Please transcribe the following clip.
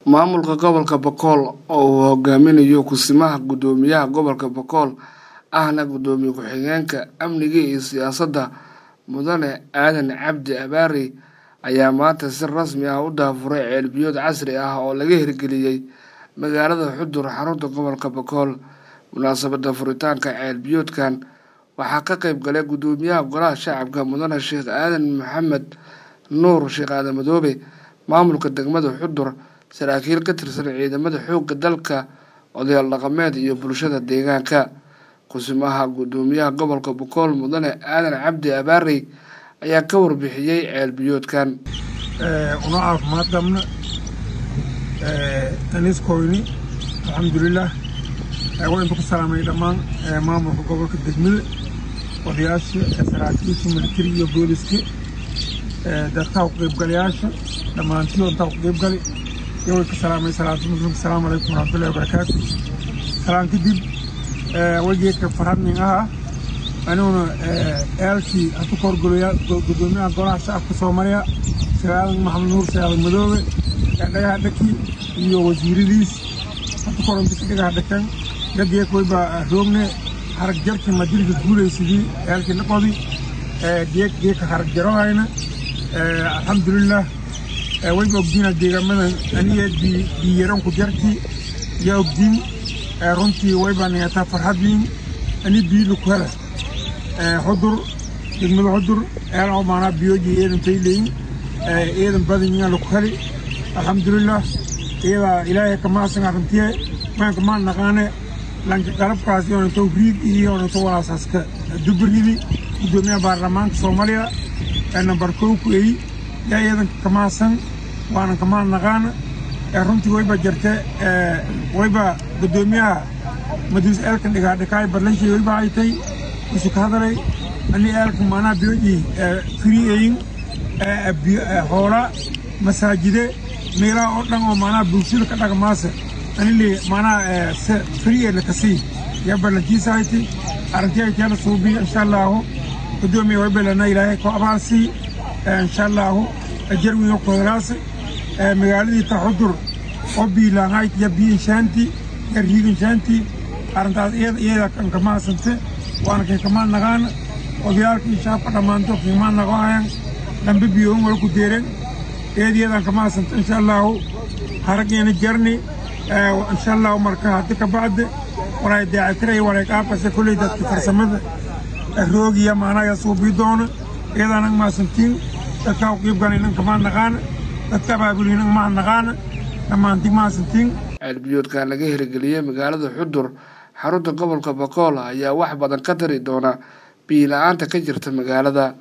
maamulka gobolka bokool oo uu hogaaminayo kusimaha guddoomiyaha gobolka bokool ahna guddoomiye ku-xigeenka amniga iyo siyaasadda mudane aadan cabdi abaari ayaa maanta si rasmi ah u daafuray ceelbiyood casri ah oo laga hirgeliyey magaalada xudur xarunta gobolka bokool munaasabadda furitaanka ceelbiyoodkan waxaa ka qayb galay guddoomiyaha golaha shacabka mudane sheekh aadan maxamed nuur sheekh aadan madoobe maamulka degmada xudur saraakiil ka tirsan ciidamada xoogga dalka odayaal dhaqameed iyo bulshada deegaanka kusimaha guddoomiyaha gobolka bokool mudane aadan cabdi abaarey ayaa ka warbixiyey ceelbiyoodkan una caafimaad qabna aniskoyni alxamdulilah waynu ku salaamay dhammaan maamulka gobolka degmada odayaasha saraakiisha militari iyo booliska dadka ku qaybgalayaasha dhammaantii oo intaa ku qaybgali iyo way ka salaamay salaatu muslimka asalaamu calaykum waraxmatullahi wabarakaatu salaan kadib wajeedka farhadnin aha aniguna eelkii hadu ka horgolayaa guddoomiyaha golaha shacabka soomaaliya sagaalan maxamed nuur sagaalan madoobe dhagaha dhaki iyo wasiiradiis hadu ka horanti dhagaha dhakan dhageek wayba roogne harag jarki madilka guulaysidii eelkii dhaqodi geek geeka harag jarohayna alxamdulilah wayba ogdiina deegaamadan aniga biyaranku jarki yaa ogdiin runtii wayba niyataa farxadliin ani biilu ku hela xudur degmada xudur eel oo maanaa biyooji eedan fayleyin eedan badanyaa laku heli alxamdulilah iyadaa ilaahay kamaasan arrintiye maanka maan naqaane lanka qalabkaas yoonato riig iyo yoonato walaasaska dubaridi guddoomiyaha baarlamaanka soomaaliya ee nambar kow ku eyi yaa iyadanka kamaasan waanan kamaan naqaana runtii wayba jarte wayba guddoomiyaha madiis eelkan dhigaadhikaay badlanshay wayba haytay isu ka hadalay ani eelkan maanaa biyooji firiyeyin hoola masaajide meelaha oo dhan oo maanaa bulshada ka dhaqmaasa anili maanaa firiye lakasii yaa ballankiisa hayti arrintii ay teela suubiya insha allaahu guddoomiya wayba lana ilaahay ku abaasii insha allaahu ajarwiyo kodolaasa magaaladii taxudur oo biilaanhayt ya biinshaanti ya riiginshaanti arrintaas iyada kan kamaasante waana kay kamaan naqaana odayaalkii shaabka dhammaanto kiimaan naqohayan dambe biyoon wala ku deeren eediyadan kamaasante insha allaahu harageena jarni insha allahu marka haddi ka bacde walay daacitiray walay qaabkase kolley dadka farsamada roogiya maanaga suubii doona iyadaanag maasantiin dadkaa u qiibgalaynan kamaan naqaana dadka abaabulinan maan naqaana dhammaanti maasantiin ceelbiyoodkan laga hirgeliyey magaalada xudur xarunta gobolka bokool ayaa wax badan ka tari doona biyo la-aanta ka jirta magaalada